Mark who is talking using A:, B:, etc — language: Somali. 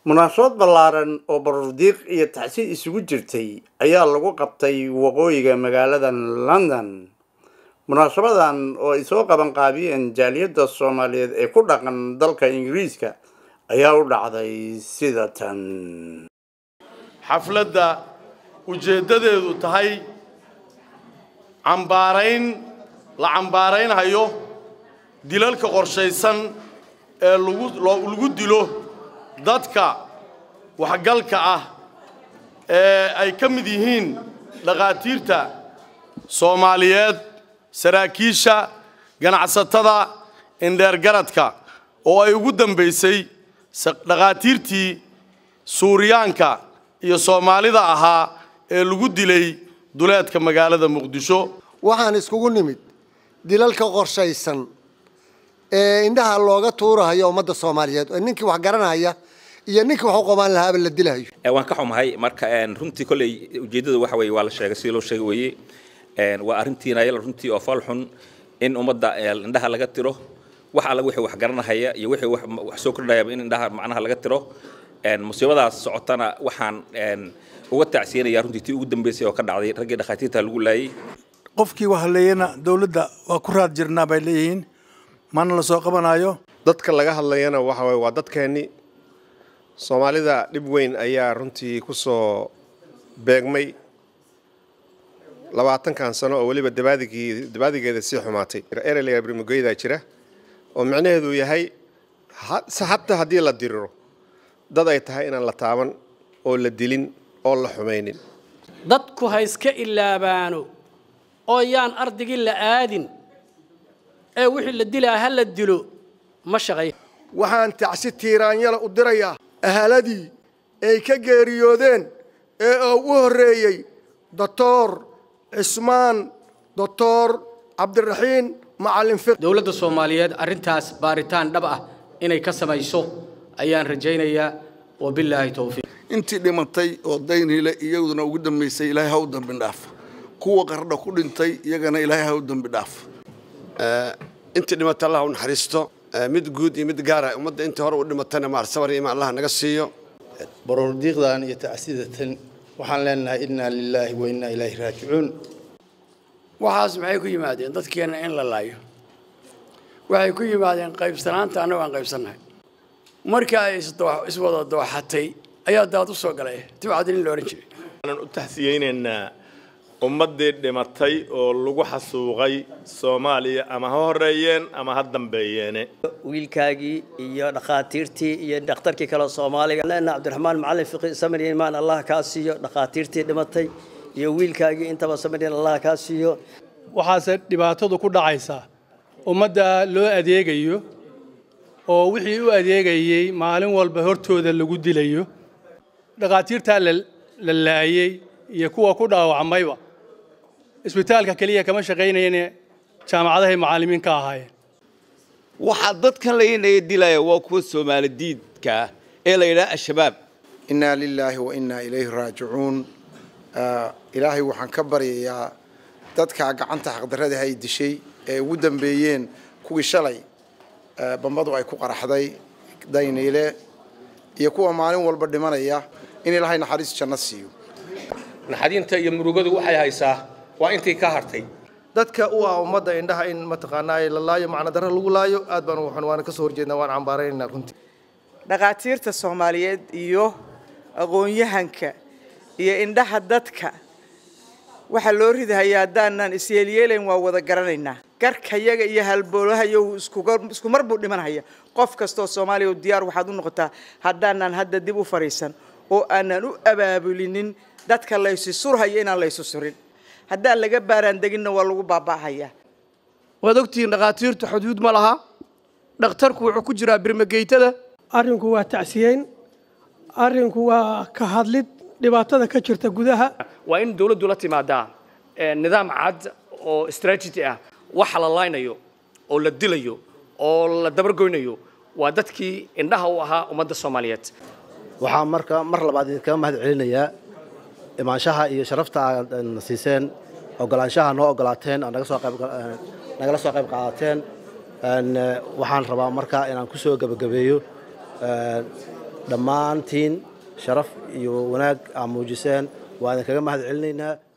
A: munaasabad ballaaran oo baruurdiiq iyo tacsiid isugu jirtay ayaa lagu qabtay waqooyiga magaalada london munaasabadan oo ay soo qaban qaabiyeen jaaliyadda soomaaliyeed ee ku dhaqan dalka ingiriiska ayaa u dhacday sida tan
B: xafladda ujeeddadeedu tahay cambaarayn la cambaaraynhayo dilalka qorshaysan ee lagu lagu dilo dadka waxgalka ah ee ay ka mid yihiin dhakhaatiirta soomaaliyeed saraakiisha ganacsatada indheergaradka oo ay ugu dambaysay dhakhaatiirtii suuriyaanka iyo soomaalida ahaa ee lagu dilay duleedka magaalada muqdisho
C: waxaan iskugu nimid dilalka qorshaysan ee indhaha looga tuurahayo ummadda soomaaliyeed oo ninkii wax garanaya iyo ninkii wax u qabaan lahaaba la dilahayo
D: waan ka xumahay marka runtii kolley ujeeddada waxa weeye waa la sheegay sidii loo sheegay weeye waa arrintiina yal runtii oo fal xun in ummadda indhaha laga tiro wax alla wixii wax garanahaya iyo wixii wax soo kordhayaba in indhaha macnaha laga tiro musiibadaas socotana waxaan uga tacsiyanaya runtii tii ugu dambeysay oo ka dhacday raggii dhakhaatiirta lagu laayay
E: qofkii wax haleeyana dowladda waa ku raad jirnaa bay leeyihiin mana la soo qabanayo
F: dadka laga hadlayana waxa waye waa dadkeennii soomaalida dhib weyn ayaa runtii ku soo beegmay labaatankan sano oo weliba dabaadigii dabaadigeeda sii xumaatay ereyla barmugeydaa jira oo micnaheedu yahay hataa haddii la diriro dad ay tahay inaan la taaban oo la dilin oo la xumaynin
G: dadku ha iska ilaabaano oo yaan ardigii la aadin ee wixii la dilaa ha la dilo ma shaqay
H: waxaan tacsi tiiraanyala u dirayaa ahaladii ay ka geeriyoodeen ee ugu horreeyey doctor cismaan doctor cabdiraxiin macallin fiq
G: dowladda soomaaliyeed arrintaas baaritaan dhab ah inay ka samayso ayaan rajaynayaa wabilaahi towfiiq
I: intii dhimatay oo daynhile iyaduna ugu dambaysay ilaahay ha u dambi dhaaf kuwa qardha ku dhintay iyagana ilaahay ha u dambi dhaaf
J: intii dhimatay allah u naxariisto mid guud iyo mid gaara ummadda intii hore u dhimatana maarsabar iyo ima allah naga siiyo
K: baroordiiqdan iyo tacsidatan waxaan leenahay innaa lilaahi wa innaa ilaahi raajicuun
L: waxaas maxay ku yimaadeen dadkeenna in la laayo waxay ku yimaadeen qaybsanaanta annago aan qaybsannahay markii ay iswada dooxatay ayaa daad u soo galay tibcadin in la odhan jiray
B: waxaan u taxsiyeynaynaa ummaddii dhimatay oo lagu xasuuqay soomaaliya ama ha horreeyeen ama ha dambeeyeene
M: wiilkaagii iyo dhakhaatiirtii iyo dhakhtarkii kale soomaaliga leena cabdiraxmaan macallin fiqi samir imaan allah kaa siiyo dhakhaatiirtii dhimatay iyo wiilkaagii intaba samir allah kaa siiyo
N: waxaase dhibaatadu ku dhacaysaa ummadda loo adeegayo oo wixii u adeegayey maalin walba hortooda lagu dilayo dhakhaatiirtaa la laayey iyo kuwa ku dhaawacmayba isbitaalka keliya kama shaqaynayane jaamacadahay macallimiin ka ahaayeen
O: waxaa dadkan laynaya dilaya waa kuwa soomaali diidka ee la yidhaha al-shabaab
C: innaa lilaahi wa innaa ilayhi raajicuun ilaahay waxaan ka baryayaa dadkaa gacanta xaqdarrada ay dishay ee ugu dambeeyeen kuwii shalay bambadu ay ku qaraxday dayniile iyo kuwa maalin walba dhimanaya in ilaahay naxariis janno siiyo
P: naxadinta iyo murugadu waxay haysaa waa intii ka hartay
H: dadka u ah ummadda indhaha in mataqaanaa la laayo macna darro lagu laayo aad baan waxaan waana ka soo horjeednaa waan cambaaraynaynaa runtii
Q: dhakhaatiirta soomaaliyeed iyo aqoon-yahanka iyo indhaha dadka waxaa loo ridahayaa haddaanan isyeelyeelayn waa wada garanaynaa garkayaga iyo halboolahayo isku mar buu dhimanhaya qof kastoo soomaaliya oo diyaar waxaad u noqotaa haddaanan hadda dib u fadhiisan oo aanan u abaabulinin dadka laysi surhayo inaan laysu surin haddaan laga baaraan deginna waa lagu baaba'hayaa
L: waad ogtihiin dhakhaatiirtu xuduud ma laha dhakhtarku wuxuu ku jiraa birmageytada
R: arrinku waa tacsiyeyn arrinku waa ka hadlid dhibaatada ka jirta gudaha
P: waa in dawladdu la timaadaa nidaam cad oo strategy ah waxa la laynayo oo la dilayo oo la dabargoynayo waa dadkii indhaha u ahaa ummadda soomaaliyeed
K: waxaa marka mar labaad idinkaga mahad celinayaa imaanshaha iyo sharafta aad na siiseen ogolaanshaha noo ogolaateen oo naga soo qayb nagala soo qayb qaadateen waxaan rabaa marka inaan ku soo gebagabeeyo dhammaantiin sharaf iyo wanaag aa muujiseen waa idinkaga mahad celinaynaa